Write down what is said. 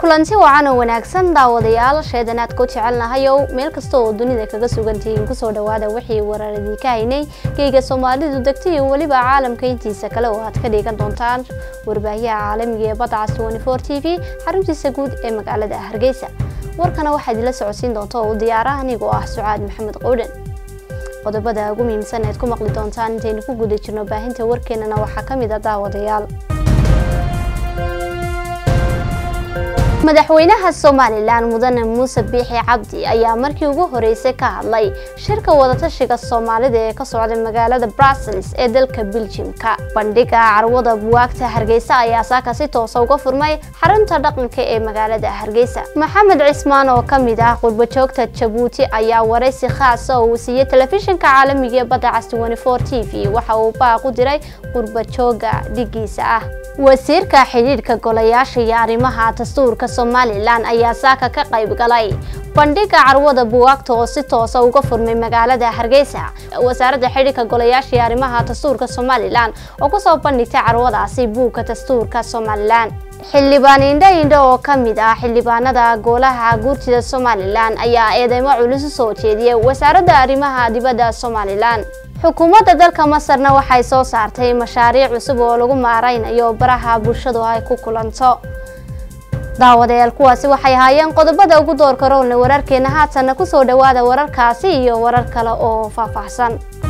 kulanti wacan oo wanaagsan daawadayaal sheedanaad ku jecelnahayow meel kasta oo dunida kaga sugantihiin kusoo dhawaada wixii wararadii ka haynay geyga soomaalidu degta iyo weliba caalamka intiisa kale oo aad ka dhigan doontaan warbaahiyaha caalamiga ee badcas t v xaruntiisa guud ee magaalada hargeysa warkana waxaa idinla socodsiin doonta oo u diyaaraha anigoo ah sucaad maxamed qowdhan qodobada ugu muhiimsan eed ku maqli doontaan intaynu ku guda jirno baahinta warkeenana waxaa ka mid a daawadayaal madaxweynaha somalilan mudane muuse biixi cabdi ayaa markii ugu horeysay ka hadlay shirka wadatashiga soomaalida ee ka socda magaalada brussels ee dalka beljimka bandhiga carwada buwaagta hargeysa ayaa saaka si toosa uga furmay xarunta dhaqanka ee magaalada hargeysa maxamed cismaan oo ka mid ah qurbajoogta jabuuti ayaa waraysi khaasa oo uu siiyey telefishinka caalamiga ee badda cas t v waxa uu baaq u diray qurbajooga dhigiisa ah wasiirka xidhiidhka golayaasha iyo arrimaha dastuurka somalilan ayaa saaka ka qayb galay bandhiga carwada buwaagta oo si toosa uga furmay magaalada hargeysa wasaaradda xidhiidhka golayaasha iyo arrimaha dastuurka somalilan oo kusoo bandhigtay carwadaasi buugga dastuurka somalilan xildhibaan indho indho oo ka mid ah xildhibaanada golaha guurtida somalilan ayaa eedeymo culus u soo jeediyay wasaaradda arrimaha dibadda somalilan xukuumadda dalka masarna waxay soo saartay mashaariic cusub oo lagu maareynayo baraha bulshadu ay ku kulanto daawadayaal kuwaasi waxay ahaayeen qodobada ugu doorka roolna wararkeena haatanna kusoo dhawaada wararkaasi iyo warar kale oo faahfaahsan